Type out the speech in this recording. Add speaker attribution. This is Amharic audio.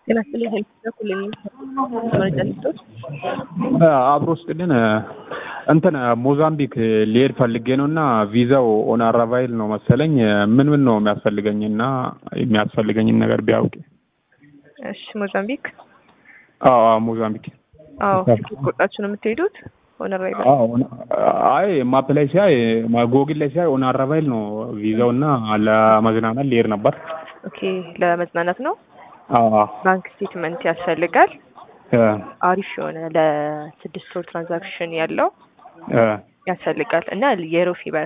Speaker 1: ጤና ይስጥልኝ ሄልፕ በኩል መረጃ ልስጦት።
Speaker 2: አብሮ ስጥልን እንትን ሞዛምቢክ ሊሄድ ፈልጌ ነው እና ቪዛው ኦን አራቫይል ነው መሰለኝ። ምን ምን ነው የሚያስፈልገኝ እና የሚያስፈልገኝን ነገር ቢያውቅ።
Speaker 1: እሺ ሞዛምቢክ።
Speaker 2: አዎ አዎ፣ ሞዛምቢክ።
Speaker 1: አዎ ትኬት ቆርጣችሁ ነው የምትሄዱት? ኦን አራይቫል።
Speaker 2: አዎ አይ ማፕ ላይ ሲያይ ጎግል ላይ ሲያይ ኦን አራቫይል ነው ቪዛው እና ለመዝናናት ሊሄድ ነበር።
Speaker 1: ኦኬ ለመዝናናት ነው።
Speaker 2: አዎ
Speaker 1: ባንክ ስቴትመንት ያስፈልጋል።
Speaker 2: እ
Speaker 1: አሪፍ የሆነ ለስድስት ወር ትራንዛክሽን ያለው
Speaker 2: እ
Speaker 1: ያስፈልጋል እና የሮ ፊቨር